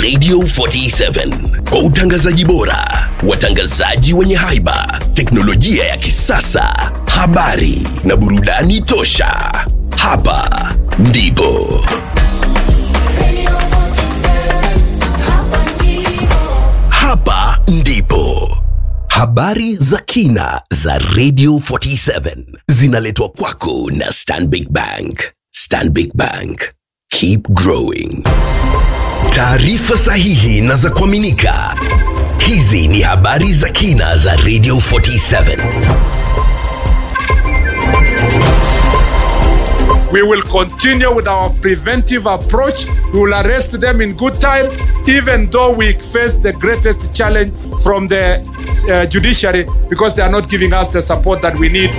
Radio 47 kwa utangazaji bora, watangazaji wenye haiba, teknolojia ya kisasa, habari na burudani tosha. Hapa ndipo hapa ndipo habari za kina za Radio 47 zinaletwa kwako na Stanbic Bank. Stanbic Bank, keep growing. Taarifa sahihi na za kuaminika. Hizi ni habari za kina za Radio 47. We will continue with our preventive approach. We will arrest them in good time, even though we face the greatest challenge from the uh, judiciary because they are not giving us the support that we need.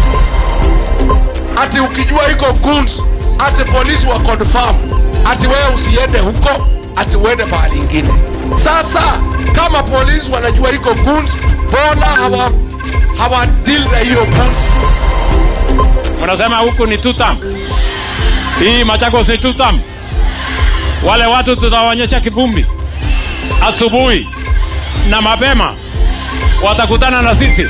ati ukijua iko goons, ati polisi wa confirm, ati wewe usiende huko, ati uende mahali ingine. Sasa kama polisi wanajua iko goons, mbona hawa hawa deal na hiyo goons? Mnasema huku ni tutam, hii Machakos ni tutam. Wale watu tutawaonyesha kivumbi asubuhi na mapema, watakutana na sisi.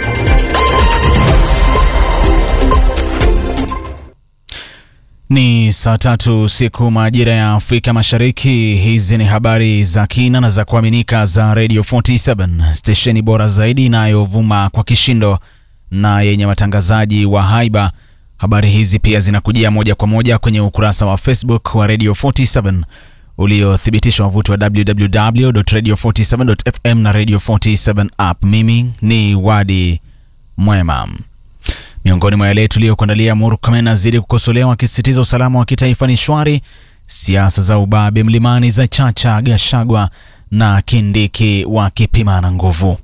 Ni saa tatu siku majira ya Afrika Mashariki. Hizi ni habari za kina na za kuaminika za Radio 47 stesheni bora zaidi inayovuma kwa kishindo na yenye watangazaji wa haiba. Habari hizi pia zinakujia moja kwa moja kwenye ukurasa wa Facebook wa Radio 47 uliothibitishwa wavuti wa www.radio47.fm na Radio 47 app. Mimi ni Wadi Mwema. Miongoni mwa yale tuliyokuandalia, Murkomen azidi kukosolewa akisisitiza usalama wa kitaifa ni shwari. Siasa za ubabe mlimani za Chacha, Gashagwa na Kindiki wakipimana nguvu.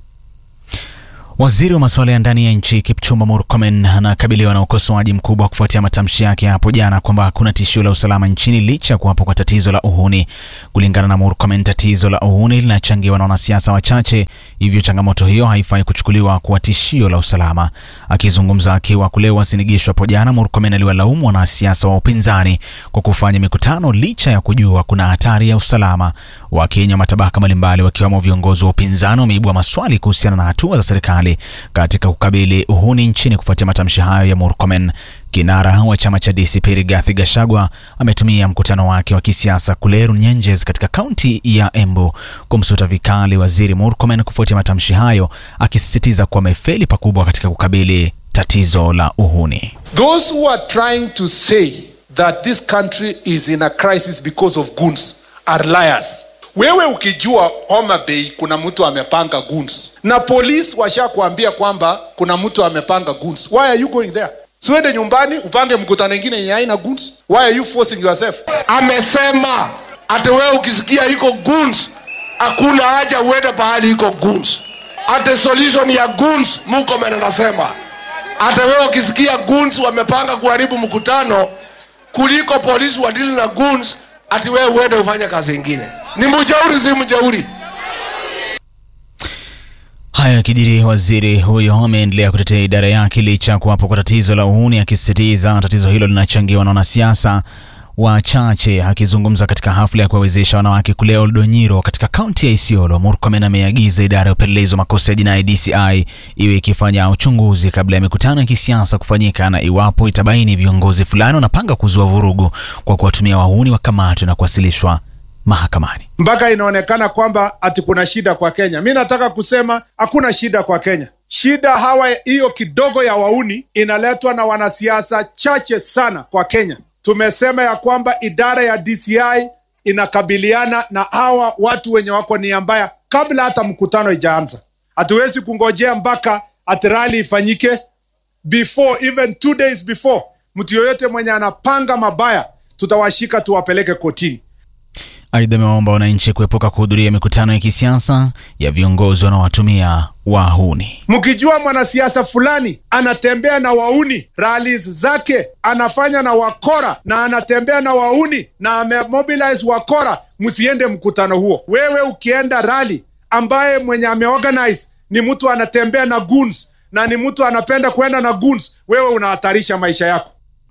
Waziri wa masuala ya ndani ya nchi Kipchumba Murkomen anakabiliwa na ukosoaji mkubwa kufuatia matamshi yake hapo jana kwamba hakuna tishio la usalama nchini licha ya kuwapo kwa tatizo la uhuni. Kulingana na Murkomen, tatizo la uhuni linachangiwa na wanasiasa wachache, hivyo changamoto hiyo haifai kuchukuliwa kuwa tishio la usalama. Akizungumza akiwa kule Wasingishu hapo jana, Murkomen aliwalaumu wanasiasa wa upinzani kwa kufanya mikutano licha ya kujua kuna hatari ya usalama. Wakenya matabaka mbalimbali wakiwemo viongozi wa upinzani wameibua maswali kuhusiana na hatua za serikali katika kukabili uhuni nchini kufuatia matamshi hayo ya Murkomen. Kinara wa chama cha DCP Rigathi Gachagua ametumia mkutano wake wa kisiasa kule Runyenjes katika kaunti ya Embu kumsuta vikali waziri Murkomen kufuatia matamshi hayo, akisisitiza kuwa amefeli pakubwa katika kukabili tatizo la uhuni. Those who are trying to say that this country is in a crisis because of goons are liars. Wewe ukijua Homa Bay kuna mtu amepanga goons na polisi washakuambia kwamba kuna mtu amepanga goons, why are you going there? Siwende nyumbani upange mkutano ingine yenye haina goons. Why are you forcing yourself? Amesema ati wewe ukisikia iko goons, hakuna haja uende pahali iko goons. Ati solution ya goons, Murkomen anasema ati wewe ukisikia goons wamepanga kuharibu mkutano kuliko polisi wadili na goons, ati wewe uende ufanye kazi ingine. Ni mjeuri, si mjeuri? Haya yakijiri, waziri huyo ameendelea kutetea idara yake licha ya kuwapo kwa tatizo la uhuni, akisisitiza tatizo hilo linachangiwa na wanasiasa wachache. Akizungumza katika hafla ya kuwawezesha wanawake kule Oldonyiro katika kaunti ya Isiolo, Murkomen ameagiza idara ya upelelezi wa makosa ya jinai DCI iwe ikifanya uchunguzi kabla ya mikutano ya kisiasa kufanyika, na iwapo itabaini viongozi fulani wanapanga kuzua vurugu kwa kuwatumia wahuni, wakamatwe na kuwasilishwa mahakamani. mpaka inaonekana kwamba ati kuna shida kwa Kenya. Mi nataka kusema hakuna shida kwa Kenya. Shida hawa hiyo kidogo ya wauni inaletwa na wanasiasa chache sana kwa Kenya. Tumesema ya kwamba idara ya DCI inakabiliana na hawa watu wenye wako nia mbaya kabla hata mkutano ijaanza. Hatuwezi kungojea mpaka ati rally ifanyike before even two days before. Mtu yoyote mwenye anapanga mabaya tutawashika tuwapeleke kotini. Aidha, amewaomba wananchi kuepuka kuhudhuria mikutano ya kisiasa ya viongozi wanaowatumia wahuni. mkijua mwanasiasa fulani anatembea na wauni rallies zake anafanya na wakora na anatembea na wauni na amemobilize wakora msiende mkutano huo wewe ukienda rally ambaye mwenye ameorganize ni mtu anatembea na goons na ni mtu anapenda kwenda na goons wewe unahatarisha maisha yako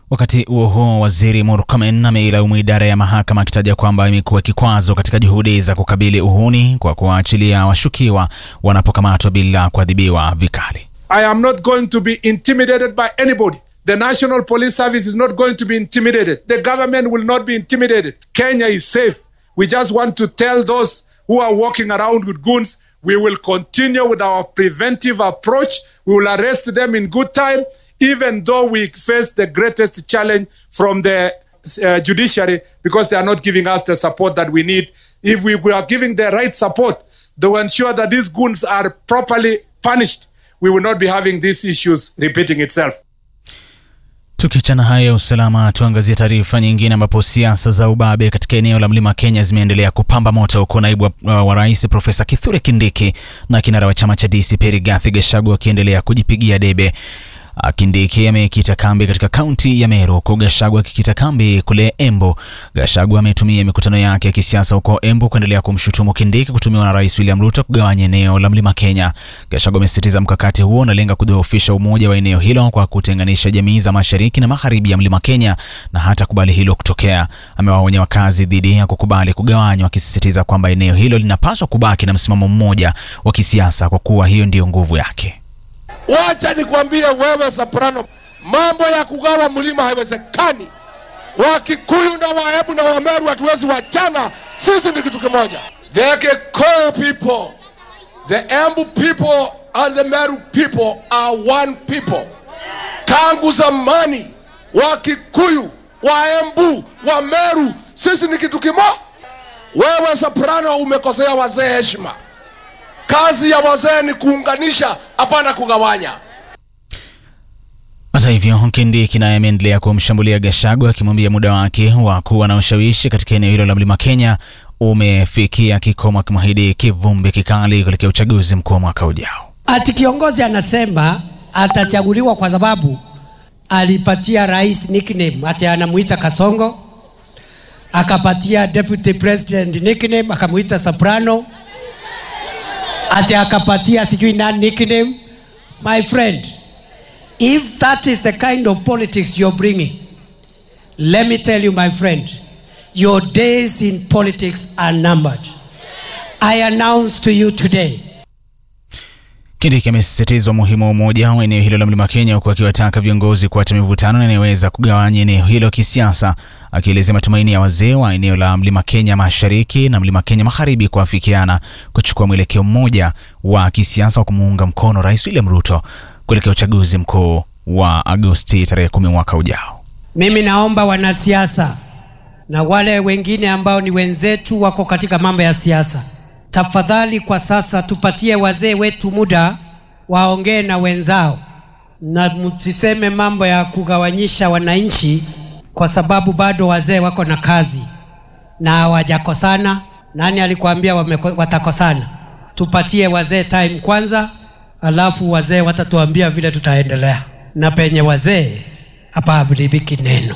Wakati huo huo, waziri Murkomen ameilaumu idara ya mahakama akitaja kwamba imekuwa kikwazo katika juhudi za kukabili uhuni kwa kuwaachilia washukiwa wanapokamatwa bila kuadhibiwa vikali. I am not going to be intimidated by anybody. The National Police Service is not going to be intimidated. The government will not be intimidated. Kenya is safe. We just want to tell those who are walking around with guns we will continue with our preventive approach. We will arrest them in good time, even though we face the greatest challenge from the uh, judiciary because they are not giving us the support that we need. If we were giving the right support to ensure that these goons are properly punished, we will not be having these issues repeating itself. Tukiachana hayo ya usalama, tuangazie taarifa nyingine ambapo siasa za ubabe katika eneo la mlima Kenya zimeendelea kupamba moto, huku naibu wa, wa rais Profesa Kithure Kindiki na kinara wa chama cha DCP Rigathi Gachagua wakiendelea kujipigia debe. Kindiki amekita kambi katika kaunti ya Meru huku Gachagua akikita kambi kule Embu. Gachagua ametumia mikutano yake ya kisiasa huko Embu kuendelea kumshutumu Kindiki kutumiwa na Rais William Ruto kugawanya eneo la Mlima Kenya. Gachagua amesisitiza mkakati huo unalenga kudhoofisha umoja wa eneo hilo kwa kutenganisha jamii za mashariki na magharibi ya Mlima Kenya na hata kubali hilo kutokea. Amewaonya wakazi dhidi ya kukubali kugawanywa, akisisitiza kwamba eneo hilo linapaswa kubaki na msimamo mmoja wa kisiasa kwa kuwa hiyo ndiyo nguvu yake. Wacha nikwambie wewe Soprano, mambo ya kugawa mlima haiwezekani. Wakikuyu na Wahebu na Wameru hatuwezi wachana, sisi ni kitu kimoja. The Kikuyu people, the Embu people and the Meru people are one people. Tangu zamani Wakikuyu, Waembu, Wameru, sisi ni kitu kimoja. Wewe Soprano umekosea wazee heshima. Kazi ya wazee ni kuunganisha, hapana kugawanya. Hata hivyo, Kindiki naye ameendelea kumshambulia Gachagua akimwambia muda wake wa kuwa na ushawishi katika eneo hilo la Mlima Kenya umefikia kikomo, akimwahidi kivumbi kikali kuelekea uchaguzi mkuu wa mwaka ujao. Ati kiongozi anasema atachaguliwa kwa sababu alipatia rais nickname, ati anamuita Kasongo, akapatia deputy president nickname akamuita Soprano, ati akapatia sijui nani nickname. My friend, if that is the kind of politics you're bringing, let me tell you, my friend, your days in politics are numbered. I announce to you today Kindiki amesisitiza umuhimu wa umoja wa eneo hilo la Mlima Kenya, huku akiwataka viongozi kuacha mivutano inayoweza kugawanya eneo hilo kisiasa, akielezea matumaini ya wazee wa eneo la Mlima Kenya Mashariki na Mlima Kenya Magharibi kuafikiana kuchukua mwelekeo mmoja wa kisiasa wa kumuunga mkono Rais William Ruto kuelekea uchaguzi mkuu wa Agosti tarehe kumi mwaka ujao. Mimi naomba wanasiasa na wale wengine ambao ni wenzetu wako katika mambo ya siasa, tafadhali kwa sasa tupatie wazee wetu muda waongee na wenzao, na msiseme mambo ya kugawanyisha wananchi, kwa sababu bado wazee wako na kazi na hawajakosana. Nani alikwambia wameko- watakosana? Tupatie wazee time kwanza, alafu wazee watatuambia vile tutaendelea, na penye wazee hapa haharibiki neno.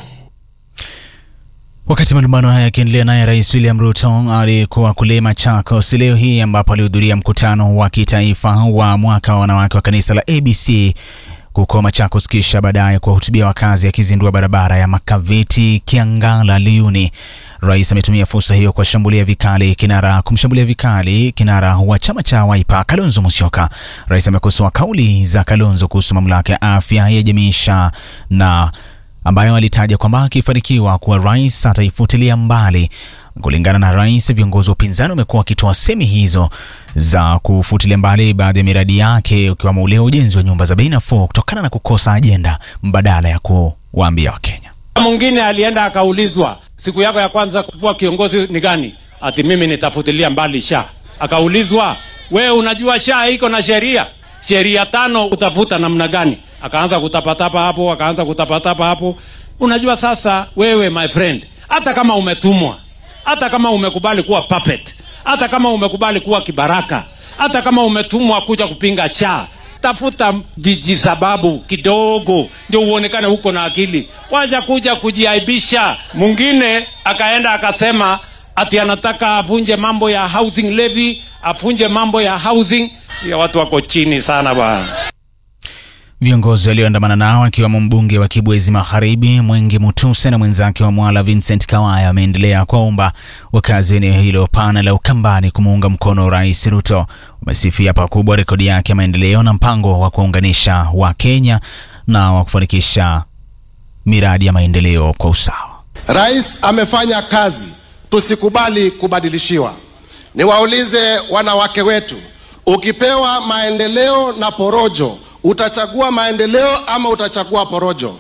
Wakati malumbano haya yakiendelea, naye Rais William Ruto alikuwa kule Machakos leo hii ambapo alihudhuria mkutano wa kitaifa wa mwaka wa wanawake wa kanisa la ABC huko Machakos, kisha baadaye kuwahutubia wakazi akizindua barabara ya Makaveti Kiangala Liuni. Rais ametumia fursa hiyo kuwashambulia vikali kinara kumshambulia vikali kinara wa chama cha Wiper Kalonzo Musyoka. Rais amekosoa kauli za Kalonzo kuhusu mamlaka ya afya ya jamii SHA na ambayo alitaja kwamba akifanikiwa kuwa rais ataifutilia mbali. Kulingana na rais, viongozi wa upinzani wamekuwa wakitoa semi hizo za kufutilia mbali baadhi ya miradi yake ukiwemo ule wa ujenzi wa nyumba za bei nafuu kutokana na kukosa ajenda mbadala ya kuwaambia Wakenya. Mwingine alienda akaulizwa siku yako ya kwanza kuwa kiongozi ni gani? Ati mimi nitafutilia mbali sha. Akaulizwa, we unajua sha iko na sheria sheria tano, utafuta namna gani? Akaanza kutapatapa hapo, akaanza kutapatapa hapo. Unajua sasa, wewe my friend, hata kama umetumwa, hata kama umekubali kuwa puppet, hata kama umekubali kuwa kibaraka, hata kama umetumwa kuja kupinga sha tafuta vijisababu kidogo ndio uonekane huko na akili, wacha kuja kujiaibisha. Mwingine akaenda akasema ati anataka avunje mambo ya housing levy, avunje mambo ya housing. Ya watu wako chini sana bwana. Viongozi walioandamana nao akiwemo mbunge wa Kibwezi Magharibi Mwenge Mutuse na mwenzake wa Mwala Vincent Kawaya wameendelea kuwaomba wakazi wa eneo hilo pana la Ukambani kumuunga mkono Rais Ruto. Wamesifia pakubwa rekodi yake ya maendeleo na mpango wa kuunganisha Wakenya na wa kufanikisha miradi ya maendeleo kwa usawa. Rais amefanya kazi, tusikubali kubadilishiwa. Niwaulize wanawake wetu, ukipewa maendeleo na porojo, utachagua maendeleo ama utachagua porojo?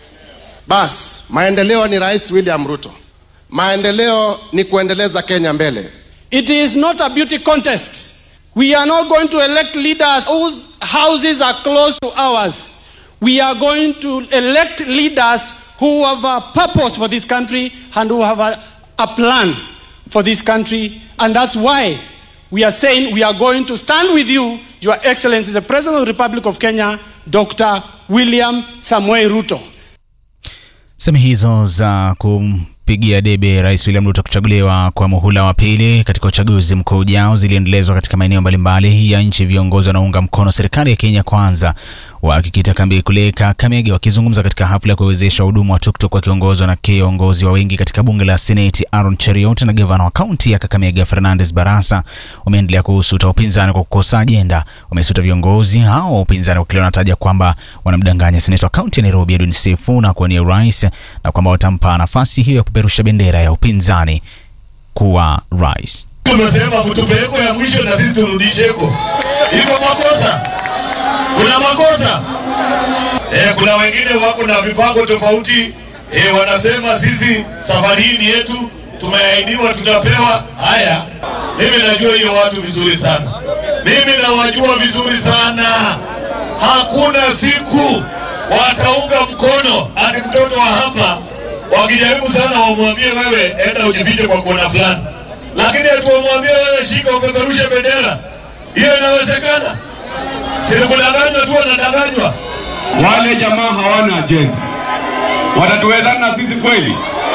Bas, maendeleo ni Rais William Ruto. Maendeleo ni kuendeleza Kenya mbele. It is not a beauty contest. We are not going to elect leaders whose houses are close to ours. We are going to elect leaders who have a purpose for this country and who have a, a plan for this country. And that's why we are saying we are going to stand with you, Your Excellency, the President of the Republic of Kenya, Dr. William Samuel Ruto. Sehemu hizo za kumpigia debe Rais William Ruto kuchaguliwa kwa muhula wa pili katika uchaguzi mkuu ujao ziliendelezwa katika maeneo mbalimbali ya nchi. Viongozi wanaunga mkono serikali ya Kenya Kwanza wakikita kambi kule Kakamega, wakizungumza katika hafla ya kuwezesha wahudumu wa tuktuk wakiongozwa na kiongozi wa wengi katika bunge la Seneti Aaron Cheriot na gavana wa kaunti ya Kakamega Fernandes Barasa wameendelea kuhusuta upinzani kwa kukosa ajenda. Wamesuta viongozi hao wa upinzani wakili wanataja kwamba wanamdanganya seneta wa kaunti ya Nairobi Edwin Sifuna kuwania urais na kwamba watampa nafasi hiyo ya kupeperusha bendera ya upinzani kuwa rais. Tumesema mtupeleko ya mwisho na sisi turudisheko. Iko makosa? Kuna makosa? Eh, kuna wengine wako na vipango tofauti. Eh, wanasema sisi safari hii ni yetu, tumeahidiwa tutapewa. Haya, mimi najua hiyo watu vizuri sana, mimi nawajua vizuri sana. Hakuna siku wataunga mkono hadi mtoto wa hapa wakijaribu sana wamwambie wewe enda ujifiche kwa kona fulani, lakini atuwamwambie wewe shika upeperushe bendera. Hiyo inawezekana? Sinikudanganywa tu, wanadanganywa. Wale jamaa hawana ajenda, watatuwezana na sisi kweli?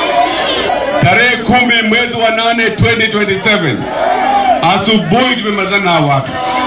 Tarehe kumi mwezi wa nane 2027 asubuhi tumemalizana na watu.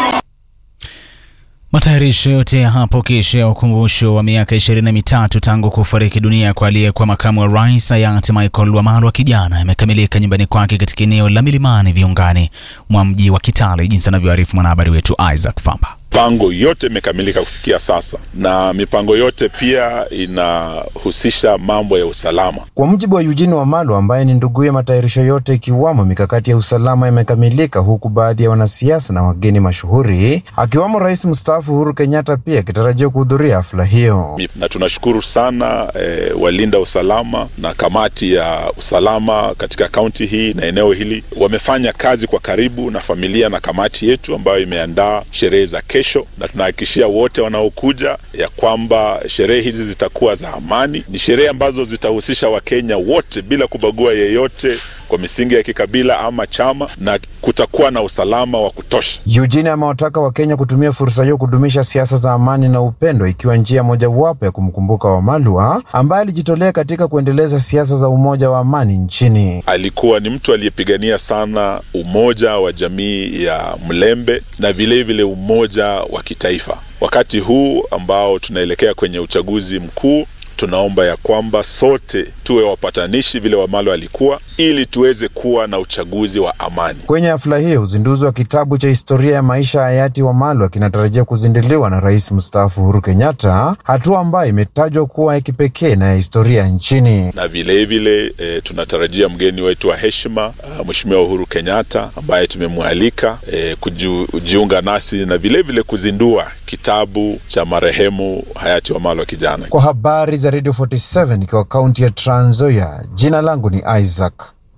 Matayarisho yote ya hapo kesho ya ukumbusho wa miaka ishirini na mitatu tangu kufariki dunia kwa aliyekuwa makamu wa rais hayati Michael Wamalwa kijana yamekamilika nyumbani kwake katika eneo la Milimani viungani mwa mji wa Kitale, jinsi anavyoarifu mwanahabari wetu Isaac Famba. Mipango yote imekamilika kufikia sasa, na mipango yote pia inahusisha mambo ya usalama. Kwa mujibu wa Eugene Wamalwa ambaye ni nduguye, matayarisho yote ikiwamo mikakati ya usalama yamekamilika, huku baadhi ya wanasiasa na wageni mashuhuri akiwamo rais mstaafu Uhuru Kenyatta pia akitarajiwa kuhudhuria hafla hiyo. Na tunashukuru sana e, walinda usalama na kamati ya usalama katika kaunti hii na eneo hili wamefanya kazi kwa karibu na familia na kamati yetu ambayo imeandaa sherehe za kesho na tunahakikishia wote wanaokuja ya kwamba sherehe hizi zitakuwa za amani. Ni sherehe ambazo zitahusisha Wakenya wote bila kubagua yeyote kwa misingi ya kikabila ama chama, na kutakuwa na usalama wa kutosha. Eugene amewataka Wakenya kutumia fursa hiyo kudumisha siasa za amani na upendo, ikiwa njia mojawapo ya kumkumbuka Wamalwa ambaye alijitolea katika kuendeleza siasa za umoja wa amani nchini. Alikuwa ni mtu aliyepigania sana umoja wa jamii ya Mlembe na vilevile vile umoja wa kitaifa. Wakati huu ambao tunaelekea kwenye uchaguzi mkuu tunaomba ya kwamba sote tuwe wapatanishi vile Wamalwa alikuwa, ili tuweze kuwa na uchaguzi wa amani. Kwenye hafla hiyo, uzinduzi wa kitabu cha historia ya maisha ya hayati Wamalwa kinatarajia kuzinduliwa na rais mstaafu Uhuru Kenyatta, hatua ambayo imetajwa kuwa ya kipekee na ya historia nchini. Na vilevile e, tunatarajia mgeni wetu wa heshima Mheshimiwa Uhuru Kenyatta ambaye tumemwalika e, kujiunga nasi na vilevile vile kuzindua kitabu cha marehemu hayati Wamalwa kijana. Kwa habari za Radio 47 ikiwa kaunti ya Trans Nzoia, jina langu ni Isaac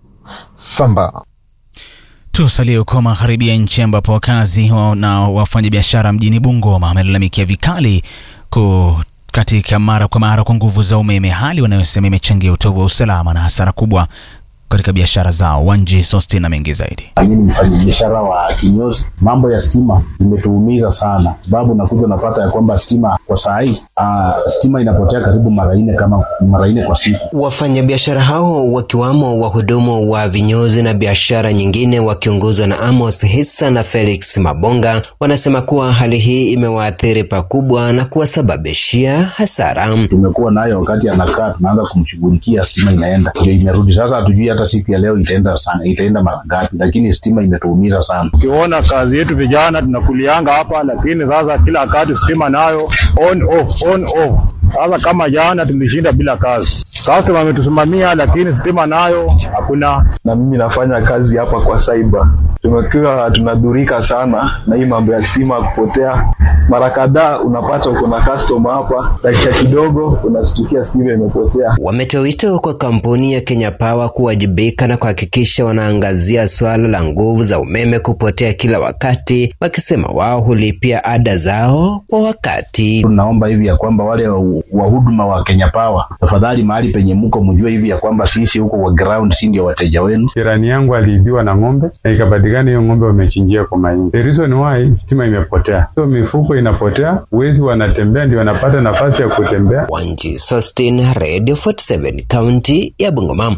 Famba. Tusalie huko magharibi ya nchi ambapo wakazi na wafanyabiashara mjini Bungoma wamelalamikia vikali ku katika mara kwa mara kwa nguvu za umeme, hali wanayosema imechangia utovu wa usalama na hasara kubwa katika biashara zao. Wanji Sosti na mengi zaidi. Mimi ni mfanyabiashara wa kinyozi. Mambo ya stima imetuumiza sana, sababu nakuja unapata ya kwamba stima kwa saa hii uh, stima inapotea karibu mara nne kama mara nne kwa siku. Wafanyabiashara hao wakiwamo wahudumu wa vinyozi na biashara nyingine wakiongozwa na Amos Hissa na Felix Mabonga wanasema kuwa hali hii imewaathiri pakubwa na kuwasababishia hasara. Tumekuwa nayo wakati anakaa, tunaanza kumshughulikia, stima inaenda ndio imerudi. Sasa hatujui hata siku ya leo itaenda sana, itaenda mara ngapi, lakini stima imetuumiza sana. Ukiona kazi yetu vijana tunakulianga hapa, lakini sasa kila wakati stima nayo on off, on off. Sasa kama jana tulishinda bila kazi, customer ametusimamia, lakini stima nayo hakuna. Na mimi nafanya kazi hapa kwa cyber, tumekuwa tunadhurika sana na hii mambo ya stima kupotea. Mara kadhaa unapata uko na customer hapa, dakika kidogo unastukia stima imepotea. Wametoa wito kwa kampuni ya Kenya Power kuwajibika na kuhakikisha wanaangazia swala la nguvu za umeme kupotea kila wakati, wakisema wao hulipia ada zao kwa wakati. Tunaomba hivi ya kwamba wale wahuduma wa Kenya Power, tafadhali mahali penye mko mjue hivi ya kwamba sisi huko kwa ground si ndio wateja wenu. Jirani yangu aliibiwa na ng'ombe na ikapatikana hiyo ng'ombe wamechinjia kwa mahindi. The reason why stima imepotea, so mifuko inapotea, wezi wanatembea ndio wanapata nafasi ya kutembea. Wanji Sostin, Radio 47, kaunti ya Bungoma.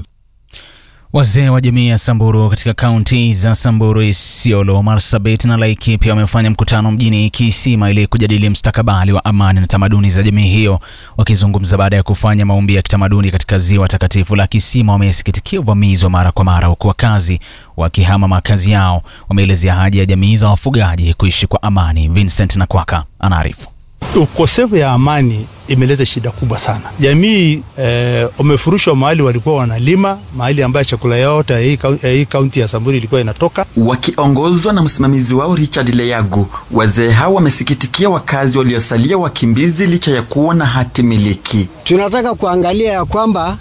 Wazee wa jamii ya Samburu katika kaunti za Samburu, Isiolo, Marsabit na Laikipia wamefanya mkutano mjini Kisima ili kujadili mstakabali wa amani na tamaduni za jamii hiyo. Wakizungumza baada ya kufanya maombi ya kitamaduni katika ziwa takatifu la Kisima, wamesikitikia uvamizi wa mara kwa mara, huku wakazi wakihama makazi yao. Wameelezea haja ya jamii za wafugaji kuishi kwa amani. Vincent Nakwaka anaarifu. Ukosefu ya amani imeleta shida kubwa sana. Jamii wamefurushwa eh, mahali walikuwa wanalima, mahali ambayo chakula yote ya hii kaunti ya Samburu ilikuwa inatoka. Wakiongozwa na msimamizi wao Richard Leyagu, wazee hao wamesikitikia wakazi waliosalia wakimbizi licha ya kuwa na hati miliki. Tunataka kuangalia ya kwamba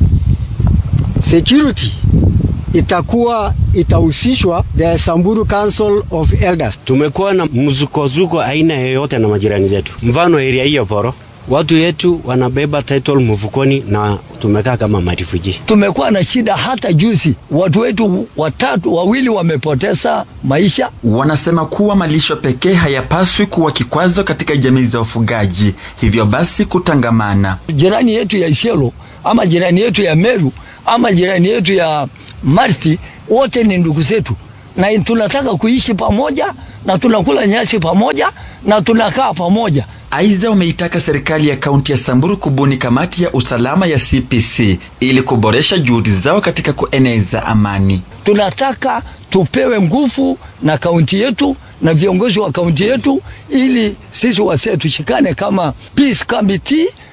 security itakuwa itahusishwa the Samburu Council of Elders. Tumekuwa na mzukozuko aina yoyote na majirani zetu, mfano area hiyo Poro, watu yetu wanabeba title mfukoni na tumekaa kama marifuji. Tumekuwa na shida hata juzi, watu wetu watatu wawili wamepoteza maisha. Wanasema kuwa malisho pekee hayapaswi kuwa kikwazo katika jamii za wafugaji, hivyo basi kutangamana. Jirani yetu ya Isiolo ama jirani yetu ya Meru ama jirani yetu ya Marti wote ni ndugu zetu, na tunataka kuishi pamoja na tunakula nyasi pamoja na tunakaa pamoja. Aidha, wameitaka serikali ya kaunti ya Samburu kubuni kamati ya usalama ya CPC ili kuboresha juhudi zao katika kueneza amani. Tunataka tupewe nguvu na kaunti yetu na viongozi wa kaunti yetu, ili sisi wasee tushikane kama peace committee